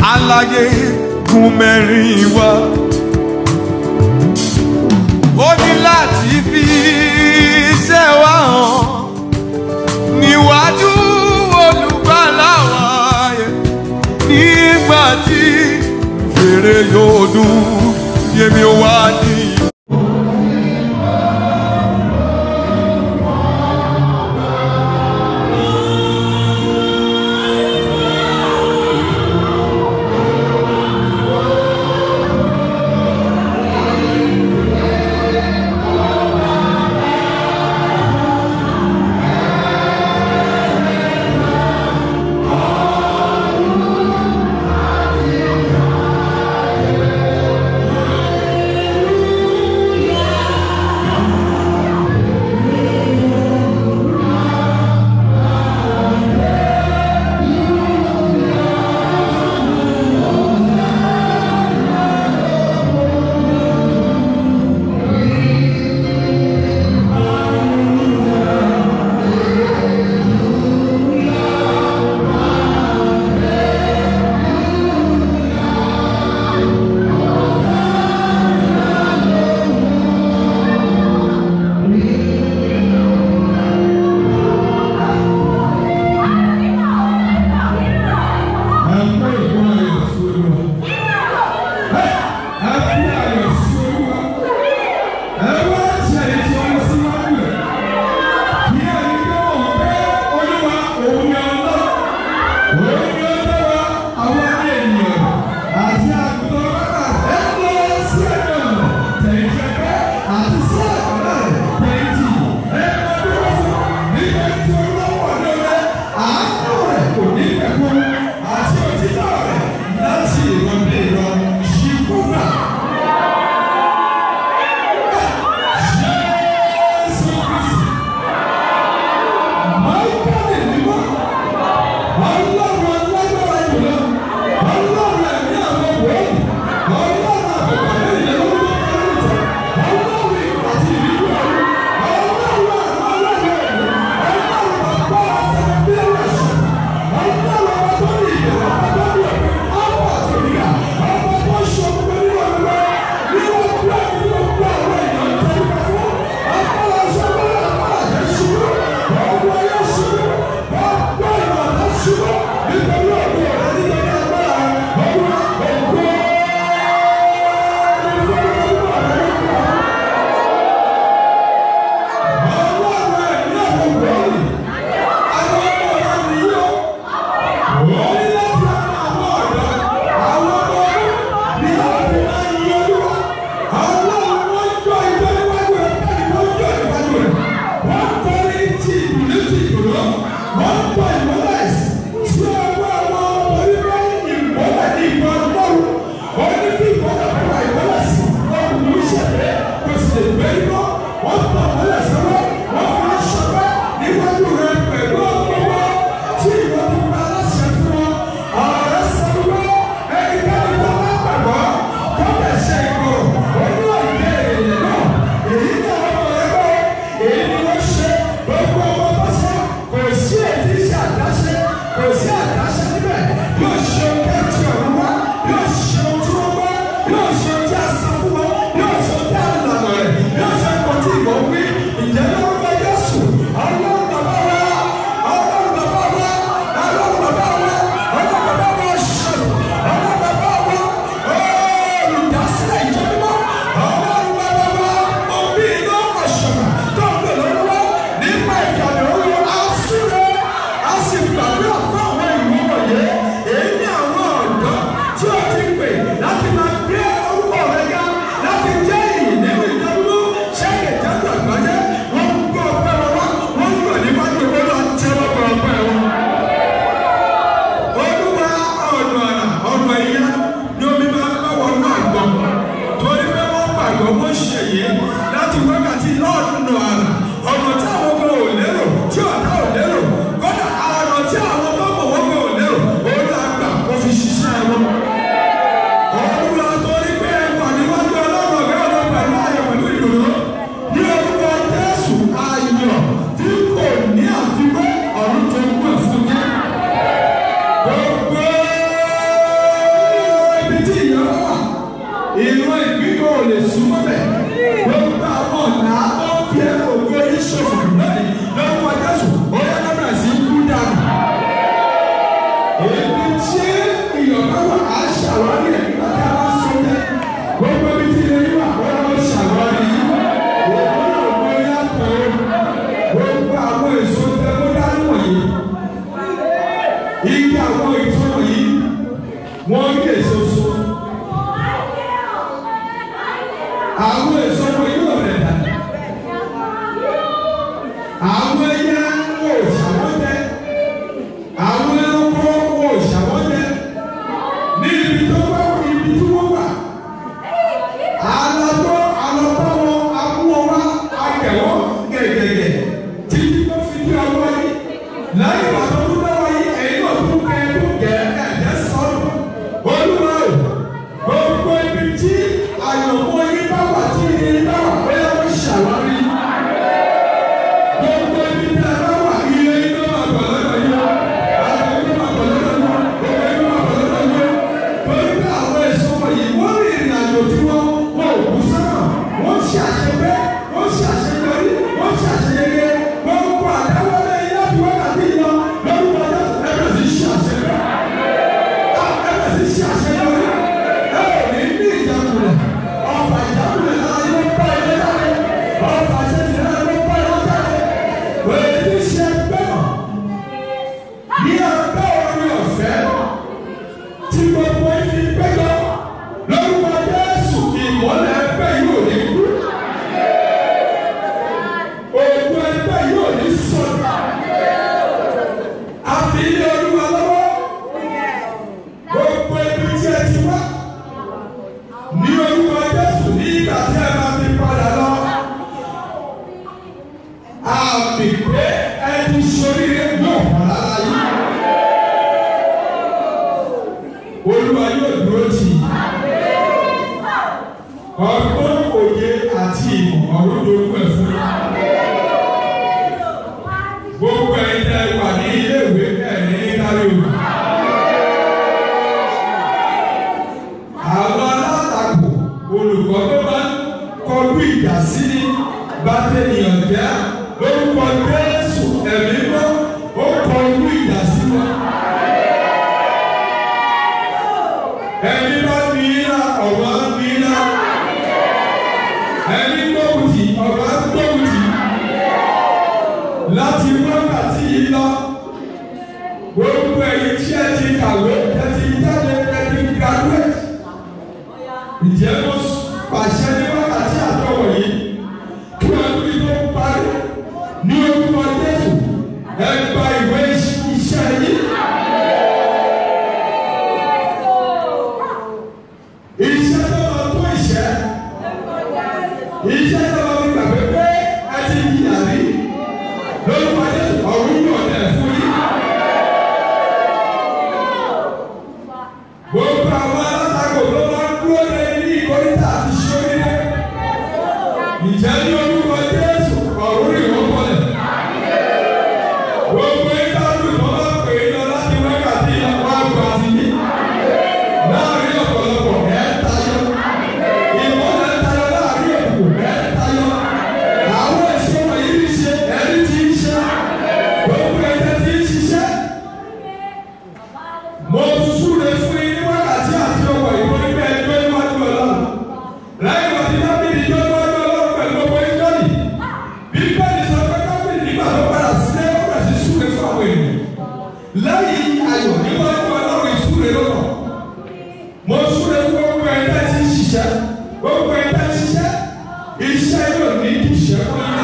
aláyé gun mẹ́rin wá. ó ní láti fi iṣẹ́ wa hàn níwájú olùgbàlà wa yẹn nígbà tí fèrè yóò dún yémi wá ní. wọ́n rí èso so. Àwọn èso wo yóò rẹ̀ dà? Àwọn ẹyẹ wò ṣàwọ́jẹ. Àwọn ẹranko wò ṣàwọ́jẹ. Ní ibi tó bá wọ ibi tí wọ́n wà. Àlọ́tọ́ àlọ́tọ́ wọn amúwọ́ wá akẹ̀wọ́ gẹ̀gẹ̀gẹ̀ títí tó fi dí ọwọ́ yìí. Lẹ́yìn ìgbà tó tún lọ́wọ́ yìí, ẹ̀yin náà tún kẹ́ ẹ̀ tó gẹ̀ ẹ̀jẹ̀ sọ́nù. Olúwa o, gbogbo ibi tí àyànmọ́ yín bá wà tí yín bá wà pé ó ṣàwárí. Gbogbo ibi tí a bá wà ilé iná máa gbọ̀ lọ́dọ̀ yín. Àwọn iná máa gbọ̀ lọ́dọ̀ yín. Gbogbo iná máa gbọ̀ lọ́dọ̀ yín. Torí pé àwọn èso wọ̀nyí wọ́n rí ìrìn àjò tí wọ́n wọ́n ò kú sọ́nà. Wọ́n ṣe àṣepẹ́, wọ́n ṣe àṣeyọrí, wọ́n ṣe àṣeyẹyẹ. Gbogbo àdáwọlé iná fi wákàtí lọ lórúkọ Jésù ẹ̀rọ sì ṣe àṣepẹ́. Ẹ̀rọ sì ṣe àṣeyọrí. Ẹ ò ní ní ìjákulẹ̀. Ọ̀fà ìjákulẹ̀ náà yóò bá ilé jáde. Ọ̀fà ìṣẹ̀ṣẹ̀ náà yóò bá ilé jáde. Wèé ti ṣe gbẹ́mọ̀. Ní abẹ́ orí ọ̀fẹ́ tí gbogbo ifi péjọ lórúkọ Jésù ìmọ́lẹ̀ ẹgbẹ́ yóò ní kú. Òògùn ẹgbẹ́ yóò ní sọ̀rọ̀. Àfi ilé olúwa lọ́wọ́. Gbogbo ibi tí ẹ ti wá. Ní orúkọ Jésù ní ìgbà tí ẹ máa fi padà lọ. Àmì pé ẹ ti ṣoríire yóò wà lára yìí. Olúwa yóò dúró tì í. Ọgbọ́n òye àti ìmọ̀ ọ̀rọ̀ lórúkọ ẹ̀ fún yín. Gbogbo ẹ̀yin tẹ́ wà ní ilé ìwé ẹ̀ ní kárí òkú. Àwọn alátakò olùkọ́ tó bá ń kọjú ìjà sí ní bàtẹ́nìyàn jẹ́ lórúkọ Jésù ẹ̀mí mọ́ ó kọjú ìjà sí wọn. Ẹni bá ní iná ọ̀wá ní iná. Ẹni gbóhùtì ọ̀wá gbóhùtì. Láti wákàtí yìí lọ, gbogbo ẹ̀yin tí ẹ ti kàwé, ẹ ti jáde, ẹ ti graduate. Ǹjẹ́ mo pàṣẹ ní wákàtí àtọwọ̀ yìí? Kí ọdún yìí tó parí ní orúkọ Jésù, ẹ gba ìwé iṣẹ́ yìí. Iṣẹ́ tó lọ tó ìṣẹ́. Iṣẹ́ tó lọ gbàgbé pé ẹ ti yíyà rí. Lórúkọ Jésù, ọ̀run yóò dẹ̀ fún yín. Gbogbo àwọn alátakò ló máa ń dúró lé ní ìkórìtà àti ṣoríire. Ǹjẹ́ ní orúkọ Jésù, ọ̀run rí wọ́n bọ̀lẹ̀. Gbogbo ìtàkùn tó máa pè é lọ láti wákàtí àwọn àgbà àti yìí. Láàárín ọ̀pọ̀lọpọ̀ ẹ̀ tayọ. Ìmọ̀lẹ̀ tayọ láàárín òkùnkùn ẹ̀ tayọ. Àwọn èso wọ̀nyí ń ṣe ẹni tí ń ṣe. Gbogbo ẹ̀jẹ̀ tí ń ṣiṣẹ́. Mo súre fún yín ní wákàtí àti ọkọ̀ ìwé nígbà ẹgbẹ́ níwájú ọlọ́run. Lẹ́yìn wọ́n ti dábìlì tó níwájú ọlọ́run pẹ̀lú owó ìjọ́ni. Bíbélì sọ pé dábìlì nígbà tó padà sílé ó bẹ̀rẹ̀ sí súre fún àwọn ènìyàn. Lẹ́yìn ayọ̀ níwájú ọlọ́run ìsúre lọ́nà. Mo súre fún gbogbo ẹgbẹ́ tí ń ṣiṣẹ́. Gbogbo ẹgbẹ́ ń ṣiṣẹ́. Iṣẹ́ yóò ní ìṣẹ́ fún yín.